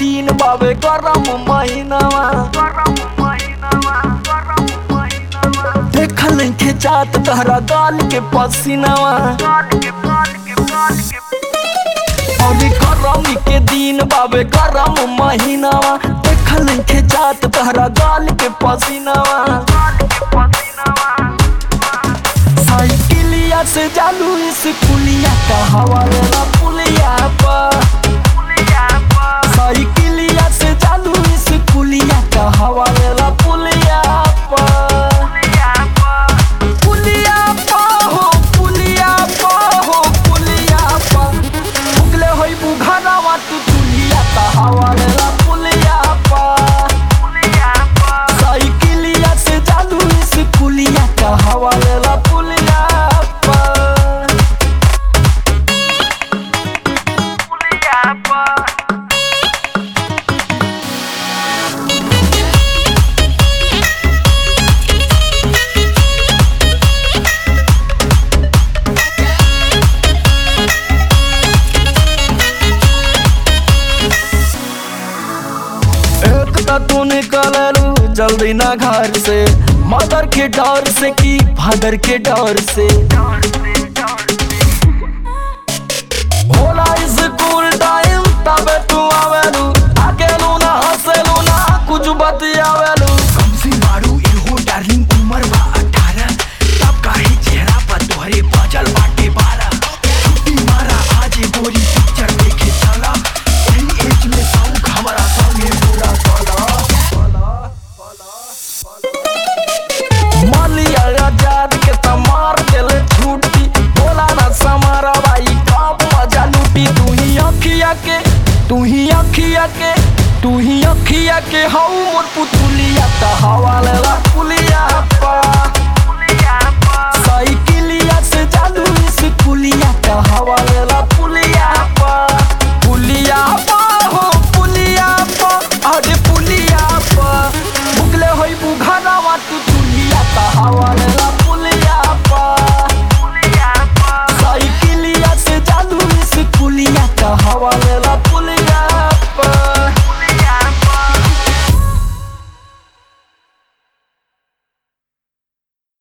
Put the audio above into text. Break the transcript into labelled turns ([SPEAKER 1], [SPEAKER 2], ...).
[SPEAKER 1] दिन बाबे गरम महीनावा देखल के जात तहरा गाल के पसीनावा अभी गरमी के दिन बाबे गरम महीनावा देखल के जात तहरा गाल के पसीनावा साइकिलिया से जालू इस पुलिया का हवाले ना पुलिया पर साइकिलिया से जालू इस पुलिया का हवाले ना पुलिया पर पुलिया पर हो पुलिया पर हो पुलिया पर उगले होई बुघारावा तू तुलिया का हवाले ना पुलिया पर साइकिलिया से जालू इस पुलिया का हवाले ना पुलिया पर एक त तू निकललू जल्दी ना घर से मदर के डर से की फादर के डर से होला स्कूल टाइम तबे तू आवेलू अकेलू ना हंसेलू ना कुछ बतियावेलू
[SPEAKER 2] कमसी मारू इहो डार्लिंग उमर बा अठारह तब काहे चेहरा पर तोहरे बजल बाटे बारह छुट्टी मारा आज गोरी पिक्चर देखे चला एही एज में शौक हमारा संगे पूरा चला
[SPEAKER 1] मालिया आजाद के तमार देले छुट्टी बोला ना समारा भाई कब मजा लूटी तू ही अखिया के तू ही अखिया के तू ही अखिया के हऊ मोर पुतुलिया त हवाले ला पुलिया पा साइकिलिया से जालू इस पुलिया